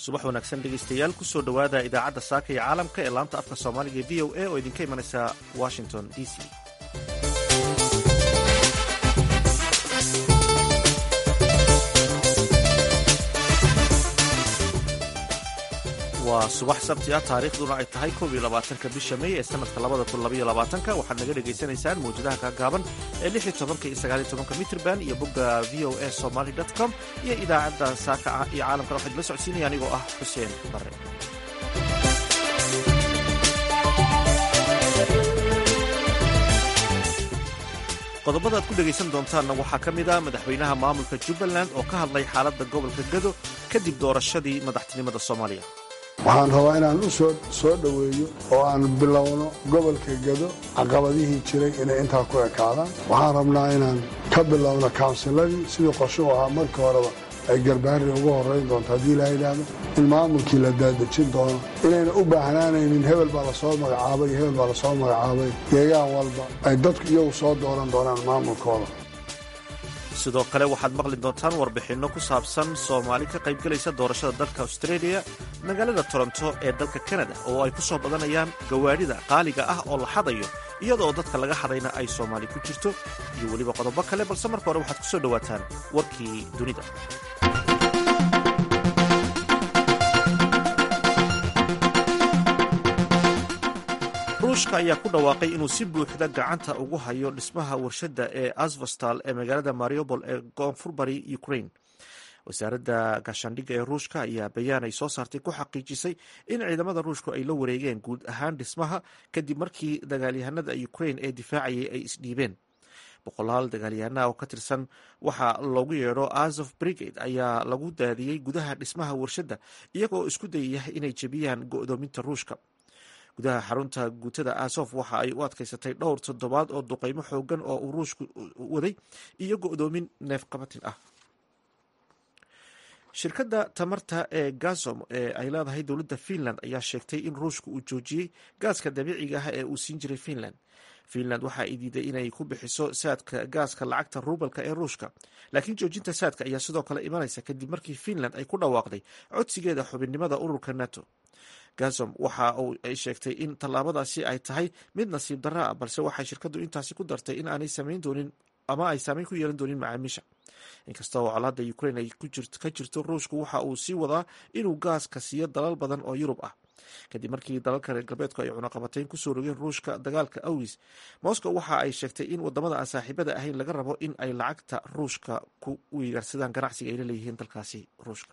subax wanaagsan dhegaystayaal kusoo dhowaada idaacadda saaka iyo caalamka ee laanta afka soomaaliga ee v o a oo idinka imanaysa washington d c waa subax sabti ah taariikhduna ay tahay koob iyo labaatanka bisha mey ee sanadka labada kun labaiyo labaatanka waxaad naga dhagaysanaysaan mawjadaha kaagaaban ee lix iyo tobanka iyo sagaal iyo tobanka mitrban iyo bogga v o a somaly dot com iyo idaacadda saaka iyo caalamkana waxaa idila socodsiinaya anigoo ah xuseen bare qodobada aad ku dhegaysan doontaanna waxaa ka mid ah madaxweynaha maamulka jubbaland oo ka hadlay xaaladda gobolka gado kadib doorashadii madaxtinimada soomaaliya waxaan rabaa inaan u soo dhoweeyo oo aan bilowno gobolka gado caqabadihii jiray inay intaa ku ekaadaan waxaan rabnaa inaan ka bilowno kawnsiladii sidii qorshuhu ahaa markii horeba ay garbaari ugu horayn doonto haddii la yidhaahdo in maamulkii la daadejin doono inayna u baahnaanaynin hebel baa lasoo magacaabay iyo hebel baa lasoo magacaabay deegaan walba ay dadku iyagu soo dooran doonaan maamulkooda sidoo kale waxaad maqli doontaan warbixinno ku saabsan soomaali ka qaybgelaysa doorashada dalka australia magaalada toronto ee dalka kanada oo ay ku soo badanayaan gawaadhida qaaliga ah oo la xadayo iyadoo dadka laga xadayna ay soomaali ku jirto iyo weliba qodobo kale balse marka hore waxaad ku soo dhowaataan warkii dunida ruushka ayaa ku dhawaaqay inuu si buuxda gacanta ugu hayo dhismaha warshadda ee asvostal ee magaalada mariupol ee koonfur bari ukraine wasaaradda gaashaandhigga ee ruushka ayaa bayaan ay soo saartay ku xaqiijisay in ciidamada ruushku ay la wareegeen guud ahaan dhismaha kadib markii dagaalyahanada ukraine ee difaacayay ay isdhiibeen boqolaal dagaalyahanaha oo ka tirsan waxaa loogu yeedho azof brigade ayaa lagu daadiyey gudaha dhismaha warshadda iyagoo isku dayaya inay jebiyaan go'doominta ruushka gudaha xarunta guutada asof waxa ay u adkaysatay dhowr toddobaad oo duqeymo xoogan oo uu ruushku waday iyo go'doomin neefqabatin ah shirkadda tamarta ee gazom ee ay leedahay dowladda finland ayaa sheegtay in ruushku uu joojiyey gaaska dabiiciga ah ee uu siin jiray finland finland waxa ay diiday inay ku bixiso saadka gaaska lacagta ruubalka ee ruushka laakiin joojinta saadka ayaa sidoo kale imanaysa kadib markii finland ay ku dhawaaqday codsigeeda xubinnimada ururka nato gazom waxa uu ay sheegtay in tallaabadaasi ay tahay mid nasiib darra ah balse waxay shirkaddu intaasi ku dartay in aanay samayn doonin ama ay saameyn ku yeelan doonin macaamiisha inkasta oo colaadda ukraine ay ka jirto ruushku waxa uu sii wadaa inuu gaaska siiyo dalal badan oo yurub ah kadib markii dalalka reer galbeedku ay cunaqabateyn kusoo rogeen ruushka dagaalka awis moscow waxa ay sheegtay in wadamada aan saaxiibada ahayn laga rabo in ay lacagta ruushka ku weydaarsadaan ganacsiga ay la leeyihiin dalkaasi ruushka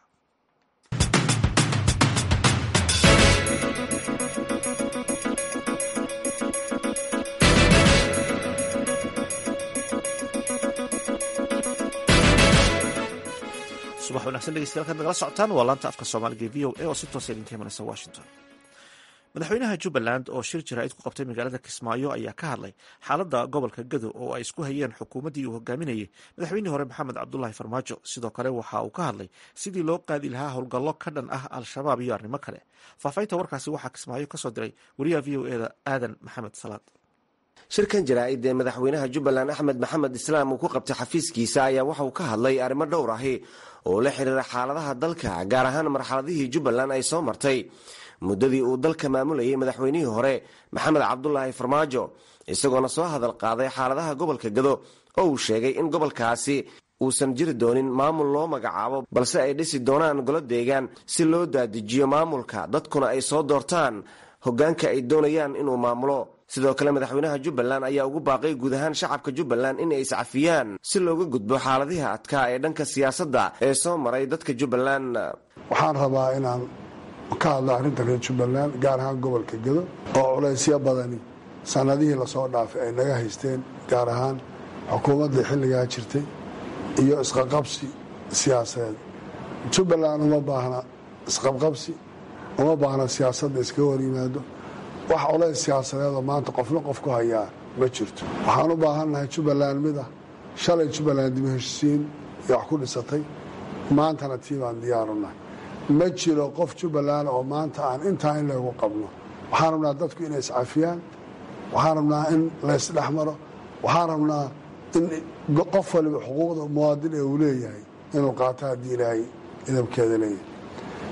subax wanagsan dhegeystayaal kaad nagala socotaan waa laanta afka soomaaliga e v o a oo si toosa idinka imanaysa washington madaxweynaha jubbaland oo shir jaraa'id ku qabtay magaalada kismaayo ayaa ka hadlay xaaladda gobolka gado oo ay isku hayeen xukuumaddii uu hogaaminayay madaxweynihii hore maxamed cabdulaahi farmaajo sidoo kale waxa uu ka hadlay sidii loo qaadi lahaa howlgallo ka dhan ah al-shabaab iyo arrimo kale faahfaahinta warkaasi waxaa kismaayo kasoo diray wariyaha v o eda aadan maxamed salaad shirkan jaraa'id ee madaxweynaha jubbaland axmed maxamed islaam uu ku qabtay xafiiskiisa ayaa waxa uu ka hadlay arrimo dhowr ahi oo la xiriira xaaladaha dalka gaar ahaan marxaladihii jubbaland ay soo martay muddadii uu dalka maamulayay madaxweynihii hore maxamed cabdulaahi farmaajo isagoona soo hadal qaaday xaaladaha gobolka gado oo uu sheegay in gobolkaasi uusan jiri doonin maamul loo magacaabo balse ay dhisi doonaan golo deegaan si loo daadijiyo maamulka dadkuna ay soo doortaan hoggaanka ay doonayaan inuu maamulo sidoo kale madaxweynaha jubbaland ayaa ugu baaqay guud ahaan shacabka jubbaland in ay iscafiyaan si looga gudbo xaaladihi adkaa ee dhanka siyaasadda ee soo maray dadka jubbaland waxaan rabaa inaan ka hadlo arrinta reer jubbaland gaar ahaan gobolka gado oo culaysyo badani sannadihii lasoo dhaafay ay naga haysteen gaar ahaan xukuumaddii xilligaa jirtay iyo isqaqabsi siyaasadeed jubbaland uma baahna isqabqabsi uma baahna siyaasadda iskaga hor yimaado wax culays siyaasadeedoo maanta qofna qof ku hayaa ma jirto waxaan u baahannahay jubbaland mid ah shalay jubbaland dib heshisiin iyo wax ku dhisatay maantana tii baan diyaarunahay ma jiro qof jubbaland oo maanta aan intaa in laygu qabno waxaan rabnaa dadku inay iscafiyaan waxaan rabnaa in laysdhex maro waxaan rabnaa in qof waliba xuquuqda muwaadin ee uu leeyahay inuu qaato haddii ilaahay idabkeeda leeyahay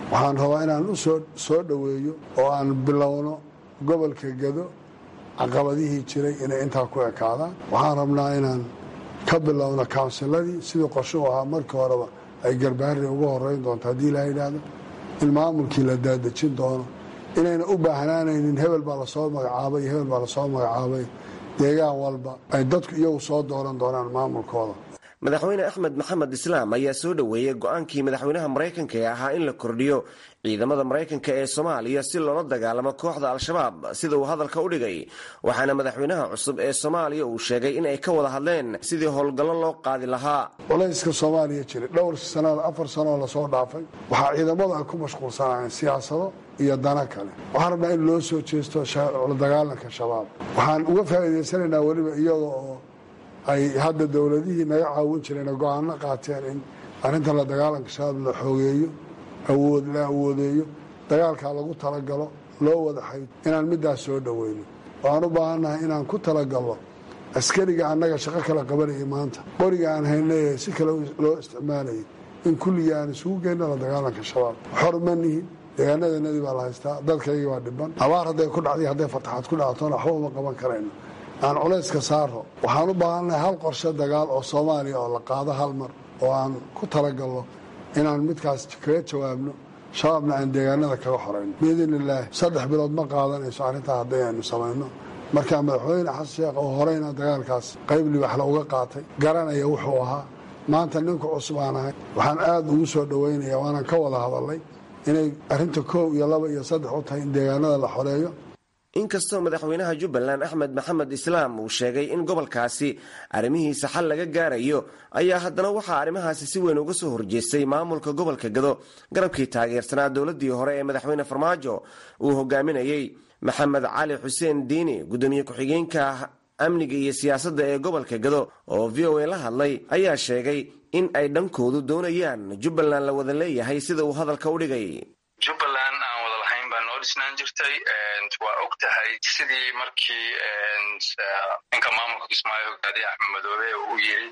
waxaan rabaa inaan u soo dhoweeyo oo aan bilowno gobolka gado caqabadihii jiray inay intaa ku ekaadaan waxaan rabnaa inaan ka bilowno kawnsiladii sidii qorsho u ahaa markii horeba ay garbaari uga horeyn doonto haddii la yidhaahdo in maamulkii la daadejin doono inayna u baahnaanaynin hebel baa lasoo magacaabay iyo hebel baa lasoo magacaabay deegaan walba ay dadku iyagu soo dooran doonaan maamulkooda madaxweyne axmed maxamed islaam ayaa soo dhoweeyey go-aankii madaxweynaha maraykanka ee ahaa in la kordhiyo ciidamada maraykanka ee soomaaliya si loola dagaalamo kooxda al-shabaab sida uu hadalka u dhigay waxaana madaxweynaha cusub ee soomaaliya uu sheegay in ay ka wada hadleen sidii howlgallo loo qaadi lahaa culayska soomaaliya jiray dhowr sanada afar sanoo lasoo dhaafay waxaa ciidamadu ay ku mashquulsanayeen siyaasado iyo dana kale waxaan rabnaa in loo soo jeesto la dagaalanka shabaab waxaan uga faa'iidaysanaynaa weliba iyada oo ay hadda dowladihii naga caawin jireen oo go-aano qaateen in arrinta la dagaalanka shabaab la xoogeeyo awood la awoodeeyo dagaalkaa lagu talagalo loo wada xayd inaan middaas soo dhoweyno waxaan u baahannahay inaan ku talagalno askariga annaga shaqo kala qabanayay maanta qoriga aan haynay si kale loo isticmaalayay in kulligii aan isugu geyno la dagaalanka shabaab xor ma nihin deegaanadanadii baa la haystaa dadkaygii baa dhiban abaar hadday ku dhacday hadday fataxaad ku dhactona waxba uma qaban karayno aan culayska saaro waxaan u baahannahay hal qorshe dagaal oo soomaaliya oo la qaado hal mar oo aan ku talagalno inaan midkaas kaga jawaabno shabaabna aan deegaanada kaga xorayno biidn illaahi saddex bilood ma qaadanayso arrintaa hadday aynu samayno markaa madaxweyne xasan sheekh oo horeyna dagaalkaas qayb libaxla uga qaatay garanaya wuxuu ahaa maanta ninku cusub aan ahay waxaan aada ugu soo dhoweynaya waanaan ka wada hadalnay inay arrinta koow iyo laba iyo saddex u tahay in deegaanada la xoreeyo inkastoo madaxweynaha jubbaland axmed maxamed islaam uu sheegay in gobolkaasi arrimihiisa xal laga gaarayo ayaa haddana waxaa arrimahaasi si weyn uga soo horjeestay maamulka gobolka gado garabkii taageersanaa dowladii hore ee madaxweyne farmaajo uu hogaaminayey maxamed cali xuseen diini gudoomiye ku-xigeenka amniga iyo siyaasadda ee gobolka gado oo v o a la hadlay ayaa sheegay in ay dhankoodu doonayaan jubbaland la wada leeyahay sida uu hadalka u dhigay jubbaland aan wada lahayn baa noo dhisnaan jirtay waa og tahay sidii markii ninka maamulka kismaayo hogaadiye axmed madoobe uu yiri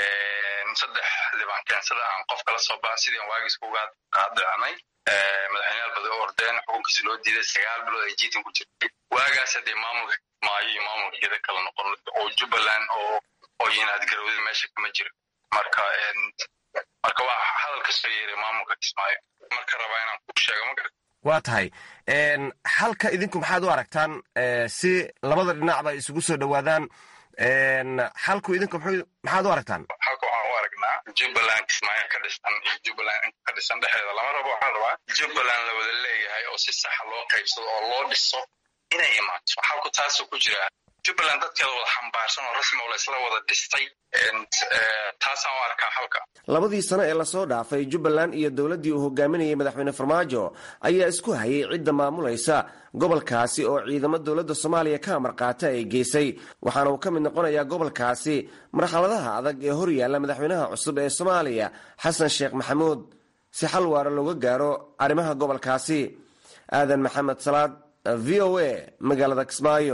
saddex libaan keensada aan qof kala soo baxa sidii aan waagiis kuga qaadacnay madaxweyneyaal badan oo ordeen xukunkiisa loo diiday sagaal bilood ay jiitan ku jirtay waagaas haddee maamulka kismaayo iyo maamulka geda kala noqon oo jubbaland oo oo yinaad garowda meesha kama jiro marka marka waa hadal ka soo yeeray maamulka kismaayo marka rabaa inaan ku sheego ma garat waa tahay halka idinku maxaad u aragtaan si labada dhinacba isugu soo dhowaadaan xalku idinku maxaad u aragtaan halka waxaan u aragnaa jubbaland kismaayo ka dhisan iyo jubbaland ka dhisan dhexdeeda lama rabo waxaan rabaa jubbaland la wada leeyahay oo si saxa loo qaybsado oo loo dhiso inay imaato halku taasoo ku jira jubbaland dadkeeda wada xambaarsan oo rasmi oo la isla wada dhistay taasaan u arkaa halka labadii sano ee lasoo dhaafay jubbaland iyo dowladdii uu hogaaminayay madaxweyne farmaajo ayaa isku hayay cidda maamulaysa gobolkaasi oo ciidamo dowladda soomaaliya ka amar qaata ay geysay waxaana uu ka mid noqonayaa gobolkaasi marxaladaha adag ee hor yaalla madaxweynaha cusub ee soomaaliya xasan sheekh maxamuud si xal waara looga gaaro arrimaha gobolkaasi aadan maxamed salaad v o a magaalada kismaayo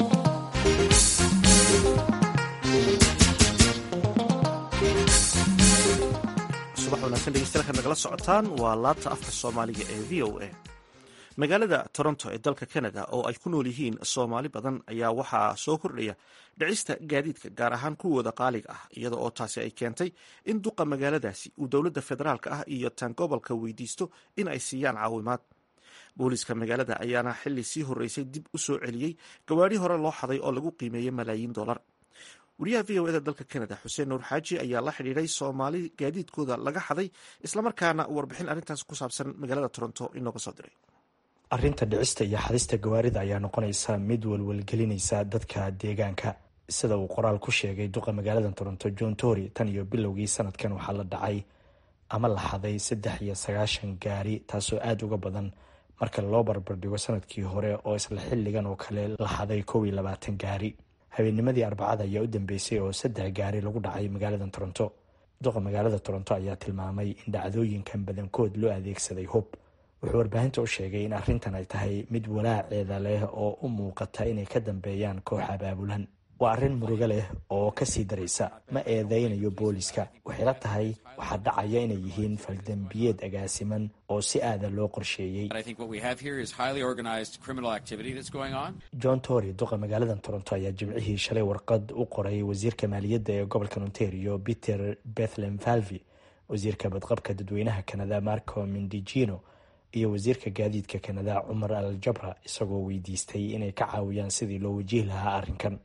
subax wanaagsan dhegeystayaal nagala socotaan waa laabta afka soomaaliga ee v o a magaalada toronto ee dalka canada oo ay ku nool yihiin soomaali badan ayaa waxaa soo kordhaya dhicista gaadiidka gaar ahaan kuwooda qaaliga ah iyada oo taasi ay keentay in duqa magaaladaasi uu dowladda federaalka ah iyo tan gobolka weydiisto in ay siiyaan caawimaad booliiska magaalada ayaana xili sii horeysay dib u soo celiyey gawaadhi hore loo xaday oo lagu qiimeeyey malaayiin dollar wariyaha v o eda dalka canada xuseen nuur xaaji ayaa la xidhiiray soomaali gaadiidkooda laga xaday islamarkaana warbixin arrintaas ku saabsan magaalada toronto inooga soo diray arrinta dhicista iyo xadista gawaarida ayaa noqonaysa mid walwalgelinaysa dadka deegaanka sida uu qoraal ku sheegay duqa magaalada toronto john tory tan iyo bilowgii sanadkan waxaa la dhacay ama la xaday saddex iyo sagaashan gaari taasoo aada uga badan marka loo barbardhigo sanadkii hore oo isla xilligan oo kale la xaday kow iyo labaatan gaari habeennimadii arbacada ayaa u dambeysay oo saddex gaari lagu dhacay magaalada toronto duqa magaalada toronto ayaa tilmaamay in dhacdooyinkan badankood loo adeegsaday hub wuxuu warbaahinta u sheegay in arrintan ay tahay mid walaaceeda leh oo u muuqata inay ka dambeeyaan koox abaabulan waa arrin murugo leh oo kasii daraysa ma eedeynayo booliska waxay la tahay waxaa dhacaya inay yihiin faldembiyeed agaasiman oo si aada loo qorsheeyey john tory duqa magaalada toronto ayaa jimcihii shalay warqad u qoray wasiirka maaliyadda ee gobolka ontario peter bethlem valvi wasiirka badqabka dadweynaha kanada marco mindigino iyo wasiirka gaadiidka kanada cumar al jabra isagoo weydiistay inay ka caawiyaan sidii loo wajihi lahaa arrinkan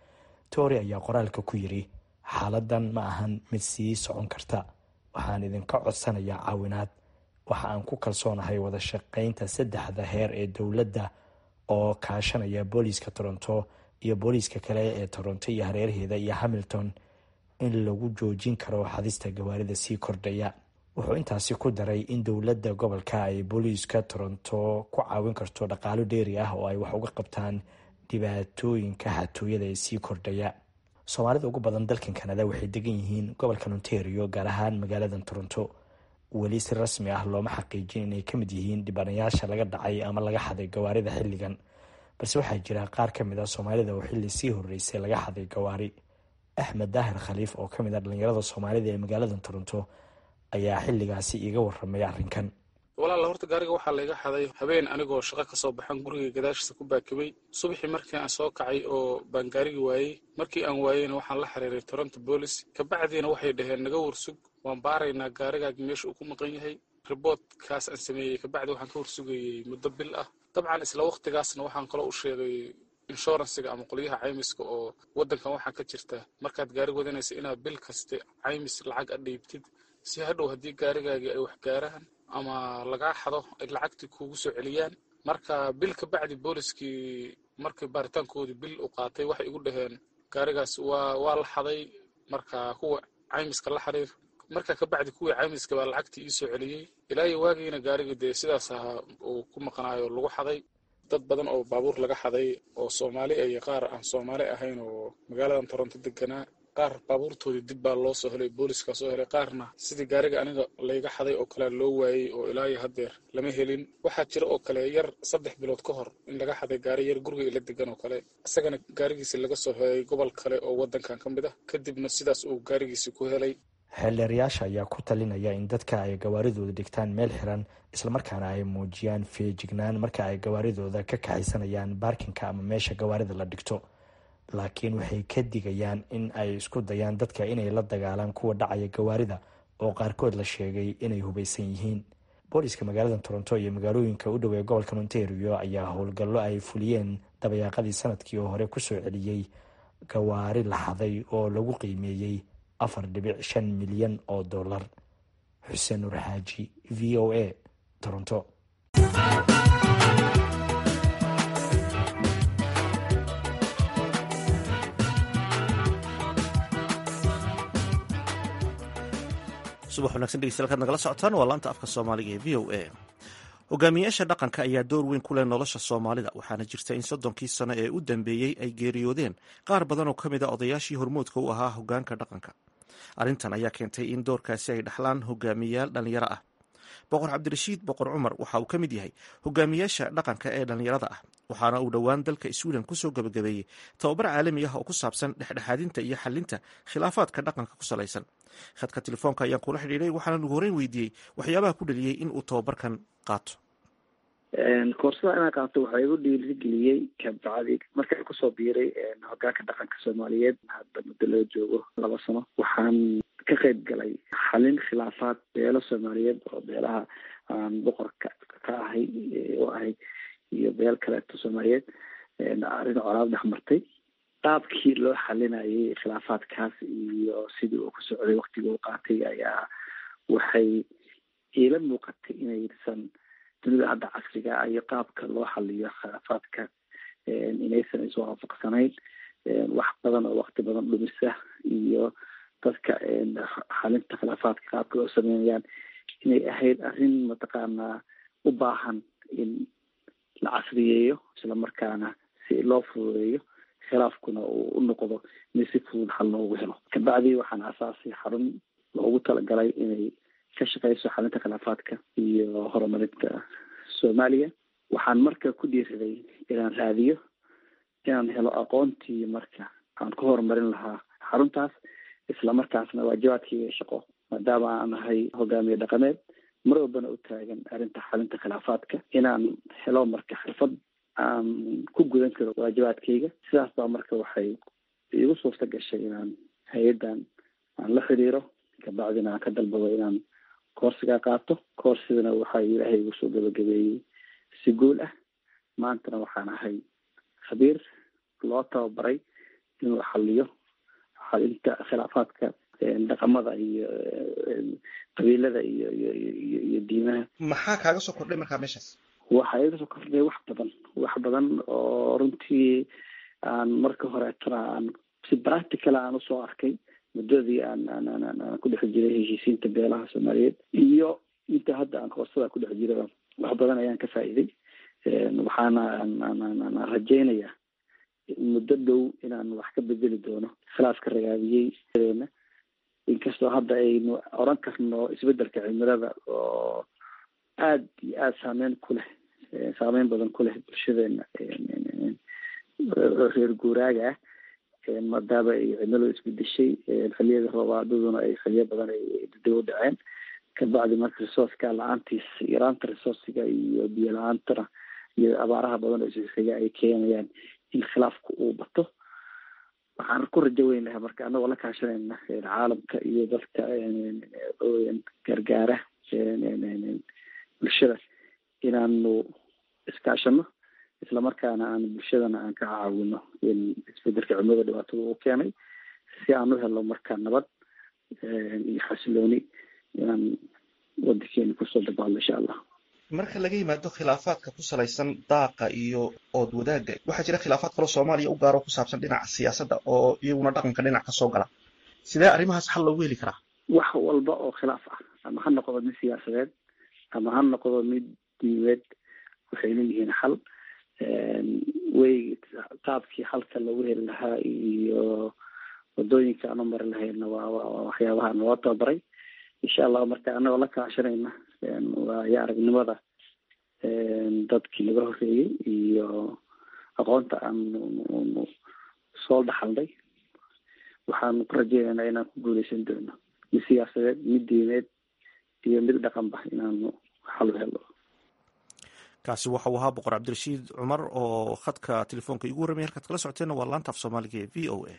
tory ayaa qoraalka ku yidhi xaaladan ma ahan mid sii socon karta waxaan idinka codsanayaa caawinaad waxa aan ku kalsoonahay wada shaqaynta saddexda heer ee dowladda oo kaashanaya booliiska toronto iyo booliiska kale ee toronto iyo hareeraheeda iyo hamilton in lagu joojin karo xadista gawaarida sii kordhaya wuxuu intaasi ku daray in dowladda gobolka ay booliiska toronto ku caawin karto dhaqaalo dheeri ah oo ay wax uga qabtaan dhibaatooyinka xatooyada ee sii kordhaya soomaalida ugu badan dalkan kanada waxay degan yihiin gobolkan ontario gaar ahaan magaalada toronto weli si rasmi ah looma xaqiijin inay ka mid yihiin dhibanayaasha laga dhacay ama laga xaday gawaarida xilligan balse waxaa jira qaar ka mid a soomaalida oo xilli sii horreysay laga xaday gawaari axmed daahir khaliif oo ka mid ah dhallinyarada soomaalida ee magaalada toronto ayaa xilligaasi iiga waramay arrinkan walaala horta gaariga waxaa layga xaday habeen anigoo shaqo kasoo baxan guriga gadaashiisa ku baakibay subaxii markii aan soo kacay oo baan gaarigi waayey markii aan waayeyna waxaan la xiriiray toronto boolis kabacdiina waxay dhaheen naga warsug waan baaraynaa gaarigaagi meesha uu ku maqan yahay riboodkaas aan sameeyey kabacdi waxaan ka warsugayey muddo bil ah dabcan isla wakhtigaasna waxaan kaloo u sheegay inshuransiga ama qolyaha caymiska oo waddankan waxaa ka jirta markaad gaari wadanaysa inaad bil kaste caymis lacag a dhiibtid si hadhow haddii gaarigaagii ay wax gaaraan ama lagaa xado ay lacagtii kuugu soo celiyaan marka bil ka bacdi booliskii markii baaritaankoodii bil u qaatay waxay igu dhaheen gaarigaas waa waa la xaday marka kuwa caymiska la xiriir marka ka bacdi kuwii caymiska baa lacagtii ii soo celiyey ilaayo waagiina gaarigii dee sidaas ahaa uu ku maqnaayo lagu xaday dad badan oo baabuur laga xaday oo soomaali iyo qaar aan soomaali ahayn oo magaaladan toronto deganaa qaar baabuurtoodii dib baa loo soo helay booliiskaa soo helay qaarna sidii gaariga aniga layga xaday oo kale loo waayey oo ilaayo haddeer lama helin waxaa jira oo kale yar saddex bilood ka hor in laga xaday gaari yar guriga ila degan oo kale isagana gaarigiisi laga soo helay gobol kale oo waddankan ka mid ah kadibna sidaas uu gaarigiisi ku helay xeeldheerayaasha ayaa ku talinaya in dadka ay gawaaridooda dhigtaan meel xiran islamarkaana ay muujiyaan feejignaan marka ay gawaaridooda ka kaxaysanayaan baarkinka ama meesha gawaarida la dhigto laakiin waxay ka digayaan in ay isku dayaan dadka inay la dagaalaan kuwa dhacaya gawaarida oo qaarkood la sheegay inay hubaysan yihiin booliska magaalada toronto iyo magaalooyinka u dhow ee gobolka ontario ayaa howlgallo ay fuliyeen dabayaaqadii sanadkii oo hore kusoo celiyey gawaari la xaday oo lagu qiimeeyey afar dhibic shan milyan oo dollar xuseen nur xaaji v o a toronto subax wanagsan dhegeystayaal kaad nagala socotaan waa laanta afka soomaaliga ee v o a hogaamiyaasha dhaqanka ayaa door weyn ku leh nolosha soomaalida waxaana jirta in soddonkii sano ee u dambeeyey ay geeriyoodeen qaar badan oo ka mid a odayaashii hormoodka u ahaa hogaanka dhaqanka arrintan ayaa keentay in doorkaasi ay dhaxlaan hogaamiyayaal dhallinyaro ah boqor cabdirashiid boqor cumar waxa uu ka mid yahay hogaamiyaasha dhaqanka ee dhallinyarada ah waxaana uu dhowaan dalka sweden kusoo gabagabeeyey tababar caalami ah oo ku saabsan dhexdhexaadinta iyo xalinta khilaafaadka dhaqanka ku salaysan khadka telefoonka ayaan kula xidhiiray waxaana ugu horeyn weydiiyey waxyaabaha ku dhaliyey in uu tababarkan qaato koorsada inaan qaato waxaa igu dhiirigeliyey kabacdi markaan kusoo biiray hogaanka dhaqanka soomaaliyeed hadda muddo loo joogo laba sano waxaan ka qayb galay xalin khilaafaad beelo soomaaliyeed oo beelaha aan boqorka ka ahay oo ahay iyo beel kaleeto soomaaliyeed arrin colaad dhex martay qaabkii loo xalinayay khilaafaadkaas iyo sidii uu ku socday waktiga uu qaatay ayaa waxay iila muuqatay inaysan dunida hadda casriga iyo qaabka loo xaliyo khilaafaadka inaysan isu waafaqsanayn wax badan oo wakti badan dhumisa iyo dadka xalinta khilaafaadka qaabka loo sameynayaan inay ahayd arrin mataqaanaa u baahan in la casriyeeyo islamarkaana si loo fududeeyo khilaafkuna uu u noqdo in si fudud xal loogu helo kabacdi waxaan asaasay xarun loogu talagalay inay ka shaqeyso xalinta khilaafaadka iyo horumarinta soomaaliya waxaan marka ku dhiiraday inaan raadiyo inaan helo aqoontii marka aan ku horumarin lahaa xaruntaas islamarkaasna waajibaadkayga shaqo maadaama aan ahay hogaamiye dhaqameed mar walbana u taagan arrinta xalinta khilaafaadka inaan helo marka xirfad aan ku gudan karo waajibaadkayga sidaas baa marka waxay iigu suurta gashay inaan hay-addan aan la xiriiro kabacdina aan ka dalbado inaan koorsigaa qaato koorsidana waxaa ilaahay igu soo gabagabeeyey si guul ah maantana waxaan ahay khabiir loo tababaray inuu xaliyo xalinta khilaafaadka dhaqamada iyo qabiilada iyo iyo iyo iyo diimaha maxaa kaaga soo kordhay markaa meeshaas waxaa iga soo kordhay wax badan wax badan oo runtii aan marka horeetana aan si practical aan usoo arkay muddadii aan aan aan aan ku dhex jiray heshiisiinta beelaha soomaaliyeed iyo inta hadda aan koorsada ku dhex jiraba wax badan ayaan ka faa'iiday waxaana aan aan aan rajaynayaa muddo dhow inaan wax ka bedeli doono khilaafka ragaabiyey na inkastoo hadda aynu oran karno isbedelka cimilada oo aada iyo aada saameyn ku leh saameyn badan ku leh bulshadeena reer guuraaga ah maadaama ay cimiladu isbedeshay xiliyada roobaadaduna ay xiliyo badan ay dib u dhaceen kabacdi marka resourceka la-aantiis yaraanta resourciga iyo biyo la-aantana iyo abaaraha badan oo isxiga ay keenayaan in khilaafku uu bato waxaan ku rajo weyn lahaa marka anagoo la kaashanayna caalamka iyo dadka gargaara bulshada inaanu iskaashano islamarkaana aan bulshadana aan ka caawino in isbedelka cimilada dhibaatada uu keenay si aan u helo marka nabad iyo xasilooni inaan wadankeena kusoo dabaalno insha allah marka laga yimaado khilaafaadka ku salaysan daaqa iyo ood wadaagga waxaa jira khilaafaad kaloo soomaaliya u gaaro ku saabsan dhinaca siyaasadda oo iyaguna dhaqanka dhinac kasoo gala sidee arrimahaas xal loogu heli karaa wax walba oo khilaaf ah ama ha noqdo mid siyaasadeed ama ha noqdo mid diimeed waxay leeyihiin xal way qaabkii xalka loogu heli lahaa iyo wadooyinka aan u mari lahayna waa waa waxyaabaha naloo tababaray insha allah marka anagoo la kaashanayna waayo aragnimada dadkii naga horeeyey iyo aqoonta aanu soo dhaxalnay waxaanu ku rajeynaynaa inaan ku guuleysan doono mid siyaasadeed mid diimeed iyo mid dhaqanba inaanu xal u helo kaasi waxa uu ahaa boqor cabdirashiid cumar oo khadka telefoonka igu warramay halkaad kala socoteenna waa laanta af soomaaliga ee v o a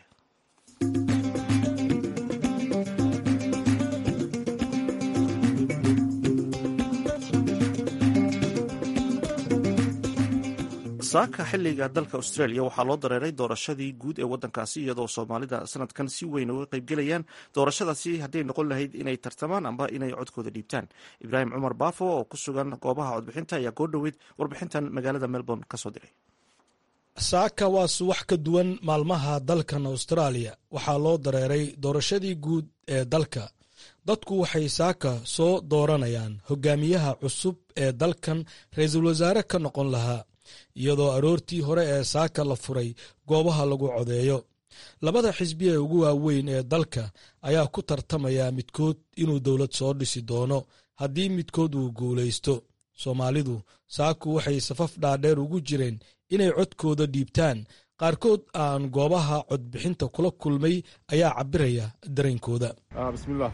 saaka xiliga dalka australia waxaa loo dareeray doorashadii guud ee wadankaasi iyadoo soomaalida sanadkan si weyn uga qaybgelayaan doorashadaasi hadday noqon lahayd inay tartamaan amba inay codkooda dhiibtaan ibraahim cumar baafo oo ku sugan goobaha codbixinta ayaa koo dhoweyd warbixintan magaalada melbourne kasoo diray saaka waa suwax ka duwan maalmaha dalkan austraaliya waxaa loo dareeray doorashadii guud ee dalka dadku waxay saaka soo dooranayaan hogaamiyaha cusub ee dalkan ra-iisul wasaare ka noqon lahaa iyadoo aroortii hore ee saaka la furay goobaha lagu codeeyo labada xisbi ee ugu waaweyn ee dalka ayaa ku tartamaya midkood inuu dowlad soo dhisi doono haddii midkood uu guulaysto soomaalidu saaku waxay safaf dhaadheer ugu jireen inay codkooda dhiibtaan qaarkood aan goobaha codbixinta kula kulmay ayaa cabiraya dareenkooda bismillaah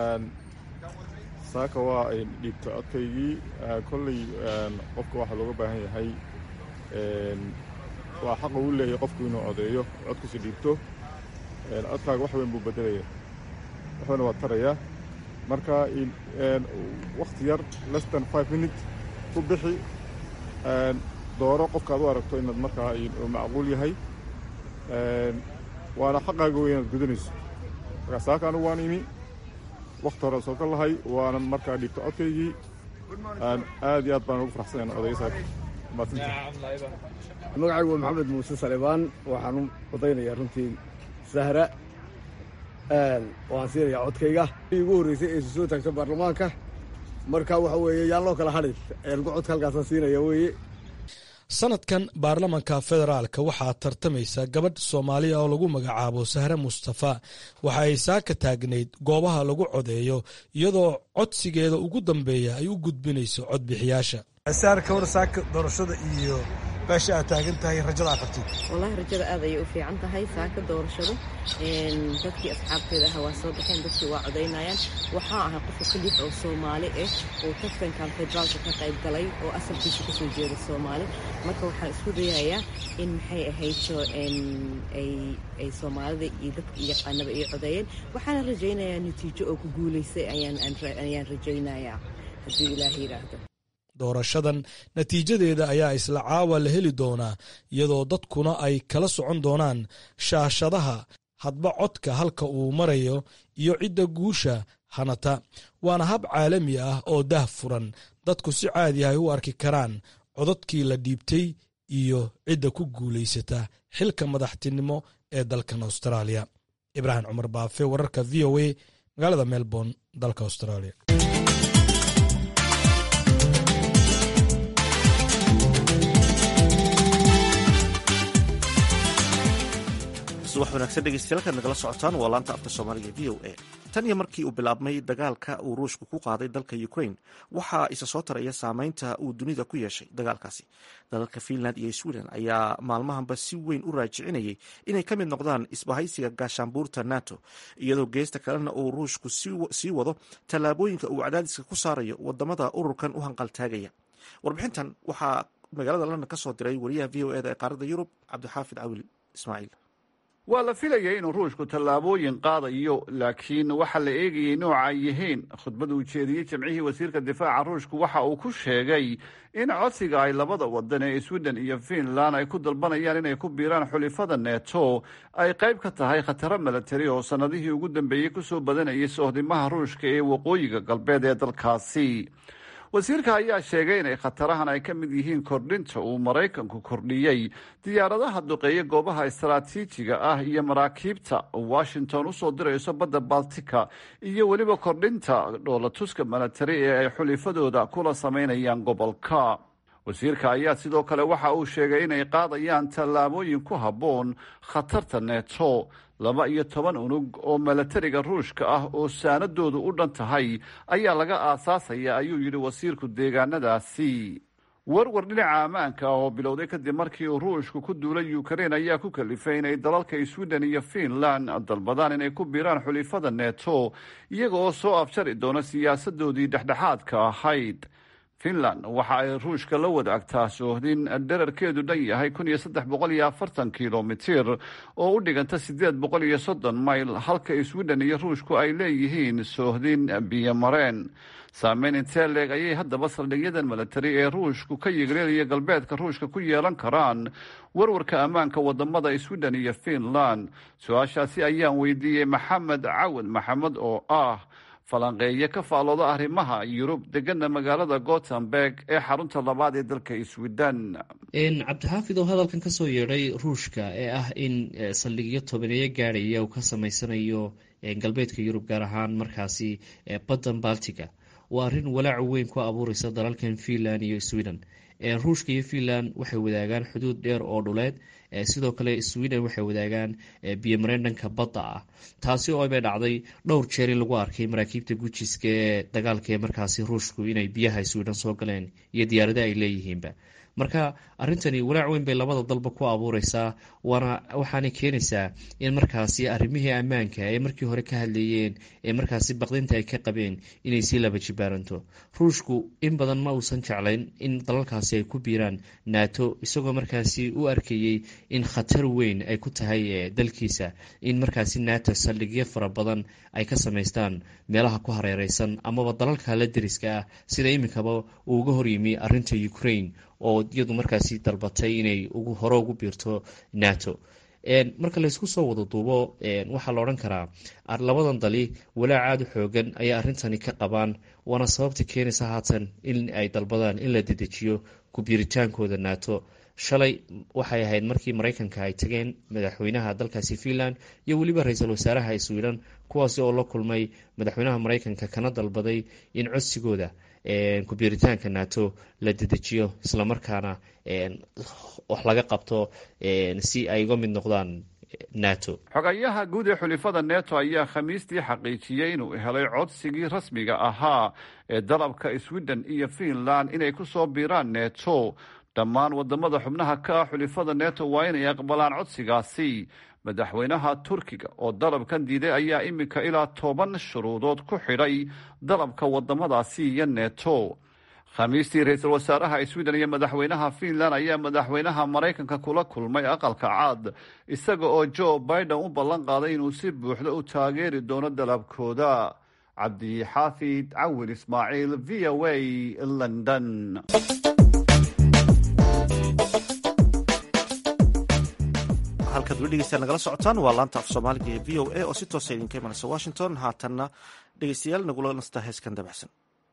saaka waa ay dhiibta codkaygii kolley qofka waxaa looga baahan yahay waa xaqa uu leeyahay qofku inuu codeeyo codkiisa dhiibto codkaaga wax weyn buu bedelaya waxbana waa tarayaa marka wakhti yar less than five minute ku bixi dooro qofka ad u aragto inaad markaa macquul yahay waana xaqaaga wey inaad gudanayso marka saaka anigu waan imi wakhti hore soo ka lahay waana markaa dhiibto codkaygii aad iyo aad baan ugu faraxsanayn odaya saaka magacaygu waa maxamed muuse salibaan waxaan u odaynayaa runtii sahra waan siinayaa codkayga igu horreysay ee soo taagta baarlamaanka marka waxa weeye yaan loo kala hadhin ergo codka halkaasaan siinaya weeye sanadkan baarlamanka federaalka waxaa tartamaysa gabadh soomaaliya oo lagu magacaabo sahre mustafa waxa ay saaka taagnayd goobaha lagu codeeyo iyadoo codsigeeda ugu dambeeya ay u gudbinayso codbixiyaasha saar ka war saaka doorashada iyo meesha aad taagan tahay rajada aad qabtid wallaahi rajada aad ayay u fiican tahay saaka doorashada dadkii asxaabteeda ah waa soo baxeen dadkii waa codaynayaan waxaa ahay qofka keliix oo soomaali ah oo tartankan federaalka ka qayb galay oo asalkiisa kasoo jeeda soomaali marka waxaan isku dayayaa in maxay ahayto ay soomaalida iyo dadka yaqaanaba ay codeeyeen waxaana rajaynayaa natiijo oo ku guulaysay ayaan rajaynayaa haddii ilaah yidhaahdo doorashadan natiijadeeda ayaa isla caawa la heli doonaa iyadoo dadkuna ay kala socon doonaan shaashadaha hadba codka halka uu marayo iyo cidda guusha hanata waana hab caalami ah oo dah furan dadku si caadi ay u arki karaan codadkii la dhiibtay iyo cidda ku guulaysata xilka madaxtinimo ee dalkan austraaliya ibraahim cumar baafe wararka v o a magaalada melbourne dalka australia subax wanaagsan dhegeystayaal nagala socotaan waa laanta afka soomaaliga v o a tan iyo markii uu bilaabmay dagaalka uu ruushku ku qaaday dalka ukraine waxaa isa soo taraya saameynta uu dunida ku yeeshay dagaalkaasi dalalka finland iyo sweden ayaa maalmahanba si weyn u raajicinayay inay ka mid noqdaan isbahaysiga gaashaanbuurta nato iyadoo geesta kalena uu ruushku sii wado tallaabooyinka uu cadaadiska ku saarayo wadamada ururkan u hanqaltaagaya warbixintan waxaa magaalada london ka soo diray wariyaha v o eda ee qaaradda yurub cabdixaafid cawil ismaaciil waa la filayay inuu ruushku tallaabooyin qaadayo laakiin waxaa la eegayay nooca ay yihiin khudbada uu jeediyey jamcihii wasiirka difaaca ruushku waxa uu ku sheegay in codsiga ay labada wadan ee sweden iyo finland ay ku dalbanayaan inay ku biiraan xulifada neto ay qayb ka tahay khataro milatari oo sannadihii ugu dambeeyey kusoo badanayay sohdimaha ruushka ee waqooyiga galbeed ee dalkaasi wasiirka ayaa sheegay inay khatarahan ay ka mid yihiin kordhinta uu maraykanku kordhiyey diyaaradaha duqeeya goobaha istaraatiijiga ah iyo maraakiibta washington usoo dirayso badda baltika iyo weliba kordhinta dhoolatuska milatari ee ay xulifadooda kula samaynayaan gobolka wasiirka ayaa sidoo kale waxa uu sheegay inay qaadayaan tallaabooyin ku habboon khatarta neto laba iyo toban unug oo milatariga ruushka ah oo saanadoodu u dhan tahay ayaa laga aasaasaya ayuu yidhi wasiirku deegaanadaasi warwar dhinaca ammaanka ah oo bilowday kadib markii uu ruushku ku duulay ukrain ayaa ku kalifay inay dalalka sweden iyo finland dalbadaan inay ku biiraan xulifada neto iyaga oo soo afjari doona siyaasadoodii dhexdhexaadka ahayd finland waxa ay ruushka la wadaagtaa soohdin dherarkeedu dhan yahay kun iyo saddex boqol iyo afartan kilomitir oo u dhiganta siddeed boqol iyo soddon mayl halka sweden iyo ruushku ay leeyihiin soohdin biyomareen saameyn intee leeg ayay haddaba saldhigyadan milatari ee ruushku ka yigreelaya galbeedka ruushka ku yeelan karaan warwarka ammaanka wadamada sweden iyo finland su-aashaasi ayaan weydiiyey maxamed cawad maxamed oo ah falanqeeye ka faalooda arrimaha yurub degana magaalada gothenburg ee xarunta labaad ee dalka sweden cabdixaafid oo hadalkan kasoo yeedhay ruushka ee ah in saldhigyo tobaneeyo gaadhaya uu ka sameysanayo galbeedka yurub gaar ahaan markaasi baddan baltiga waa arrin walaac weyn ku abuureysa dalalkan finland iyo sweden ruushka iyo finland waxay wadaagaan xuduud dheer oo dhuleed sidoo kale sweden waxay wadaagaan biyomareen dhanka badda ah taasi oo bay dhacday dhowr jeer in lagu arkay maraakiibta gujiska ee dagaalka ee markaasi ruushku inay biyaha sweden soo galeen iyo diyaarada ay leeyihiinba marka arintani walaac weyn bay labada dalba ku abuureysaa waana waxaanay keenaysaa in markaasi arrimihii ammaanka ee markii hore ka hadlayeen ee markaasi baqdinta ay ka qabeen inay sii laba jibaaranto ruushku in badan ma uusan jeclayn in dalalkaasi ay ku biiraan nato isagoo markaasi u arkayey in khatar weyn ay ku tahay dalkiisa in markaasi nato saldhigyo fara badan ay ka samaystaan meelaha ku hareereysan amaba dalalka la deriska ah sida iminkaba uu uga horyimi arinta ukraine oo iyadu markaasi dalbatay inay hore ugu biirto nato marka laysku soo wada duubo waxaa la odhan karaa labadan dali walaac aada u xoogan ayaa arrintani ka qabaan waana sababta keenaysa haatan in ay dalbadaan in la dedejiyo ku-biiritaankooda nato shalay waxay ahayd markii mareykanka ay tageen madaxweynaha dalkaasi finland iyo weliba ra-iisul wasaaraha sweden kuwaasi oo la kulmay madaxweynaha mareykanka kana dalbaday in codsigooda ku-biiritaanka nato la dedejiyo islamarkaana wax laga qabto si ay uga mid noqdaan nato xogayaha guud ee xulifada neto ayaa khamiistii xaqiijiyey inuu helay codsigii rasmiga ahaa ee dalabka sweden iyo finland inay ku soo biiraan neto dhammaan wadamada xubnaha ka ah xulifada neto waa inay aqbalaan codsigaasi madaxweynaha turkiga oo dalabkan diiday ayaa iminka ilaa toban shuruudood ku xidhay dalabka wadamadaasi iyo neto khamiistii ra-iisul wasaaraha sweden iyo madaxweynaha finland ayaa madaxweynaha maraykanka kula kulmay aqalka caad isaga oo joe biden u ballan qaaday inuu si buuxda u taageeri doono dalabkooda cabdixaafid cawil ismaaciil v o a london halkaad weli dhegeystayaal nagala socotaan waa laanta af soomaaliga ee v o a oo si toosa idinka imanaysa washington haatanna dhegeystayaal nagula nastaa heeskan dabacsan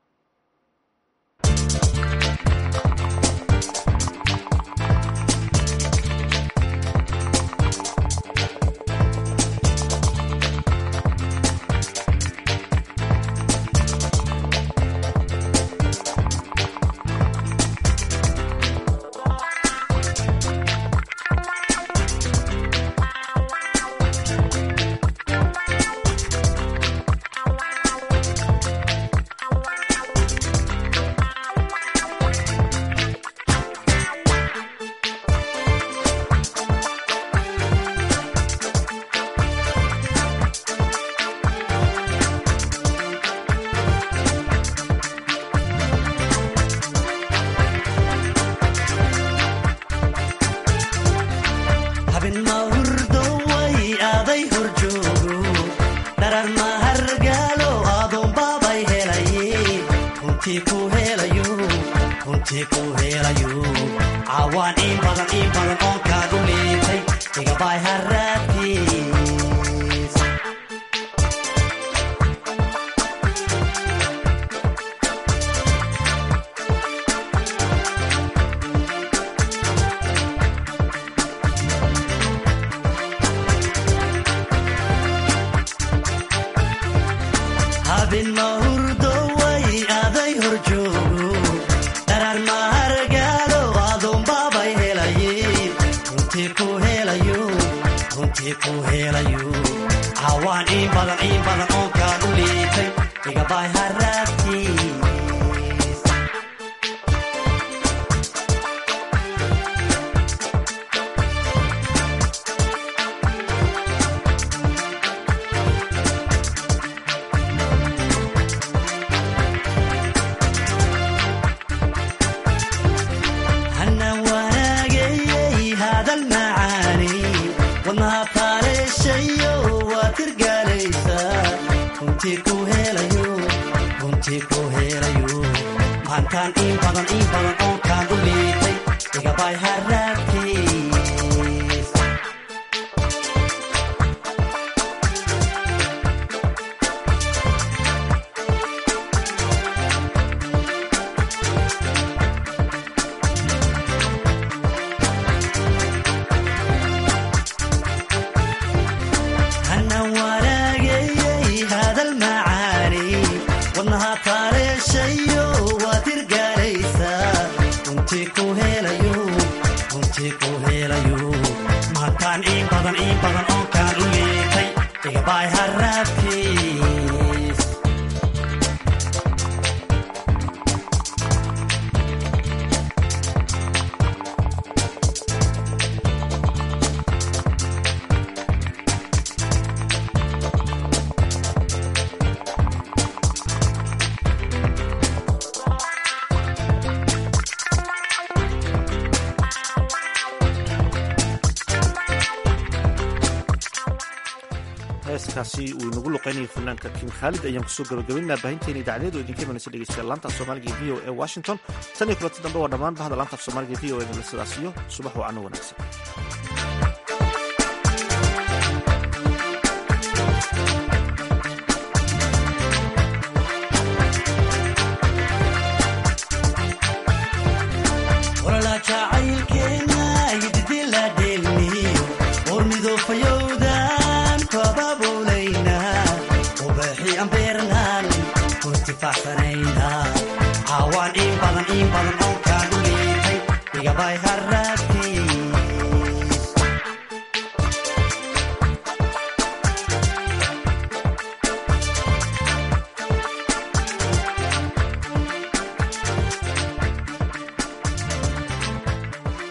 heeskaasi uu inagu luqeynayay fanaanka kim khaalid ayaan kusoo gabagabaynaa baahinteena idaacadeed oo idinka imanaysa dhegeystayaal laanta af soomaaliga e v o e washington tan iyo kulanti dambe waa dhammaan bahda laanta af soomaaliga e v o e nala sidaas iyo subax wacano wanaagsan awaan in badan in badan oo kaan u liitay igabay haraad